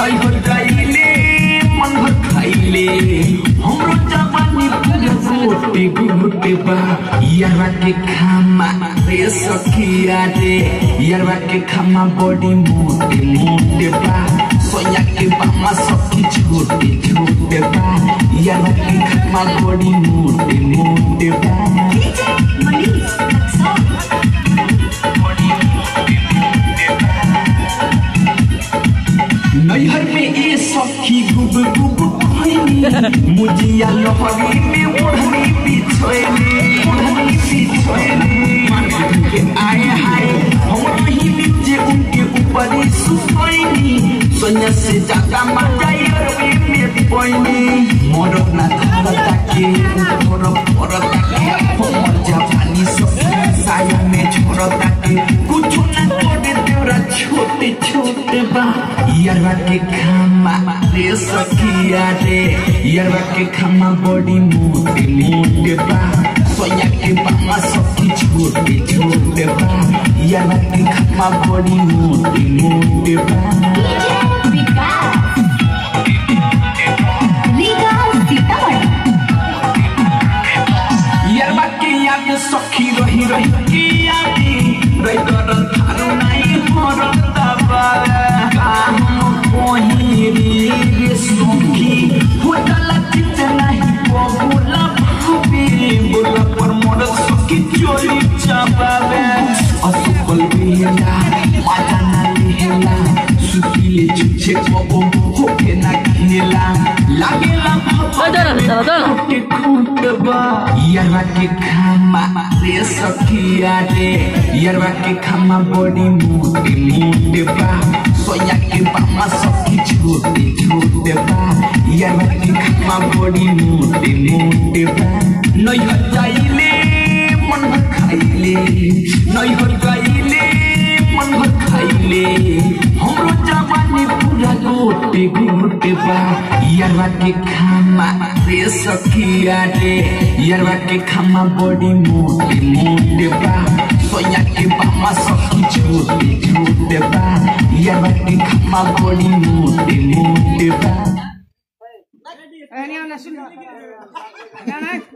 नहीं हो जाइले मन भर खाइले हमरो जवानी पूरा गोटे गोटे बा यारवा के खामा रे सखिया रे यारवा के खामा बड़ी मोटे मोटे बा सोया के बामा सखी छोटे छोटे बा यारवा के खामा बड़ी मोटे मोटे बा Manish, Luxor. नैहर में ये सखी गुब गुब कहनी मुजिया लहरी में ओढ़नी बिछोएने ओढ़नी बिछोएने मान के आए हाय हम नहीं नीचे उनके ऊपर ही सुसोएनी सोनिया से ज्यादा मजा यार में पड़नी मोरो ना धरता के ऊपर परता के हम जापानी सखी साया में छोड़ता के कुछ ना करे तेरा छोटे छोटे बा यारवा के खामा रे सखिया रे यारवा के खामा बड़ी मोटे मोटे बा सोया के बामा सखी छोटे छोटे बा यारवा के खामा बड़ी मोटे मोटे बा विकास लीगा सीतामढ़ी यारवा के याद सखी रही रही के यादी रही कर थारू नहीं मरता बारा काम कोहिरी रे सखी होटल चित नहीं बबुला भाभी बोला पर मोर सखी चोरी चाबावे असफल बेला माता ना लेला सुतिले छुछे बबो होके ना खेला लागेला के खूटबा यारवा के खामा रे सखिया रे यारवा के खामा बड़ी मोटे मोटे बा सोया के बामा सखी छोटे छोटे बा यारवा के खामा बड़ी मोटे मोटे बा नहीं हो जाइले मन भर खाइले नहीं हो जाइले मन भर खाइले हमरो जवानी पूरा गोटे गोटे बा यारवा के खामा रे सखिया रे यारवा के खामा बड़ी मोटे मोटे बा सोया के बामा सखी छोटे छोटे बा यारवा के खामा बड़ी मोटे मोटे बा Eh, ini anak sunnah. Ini anak.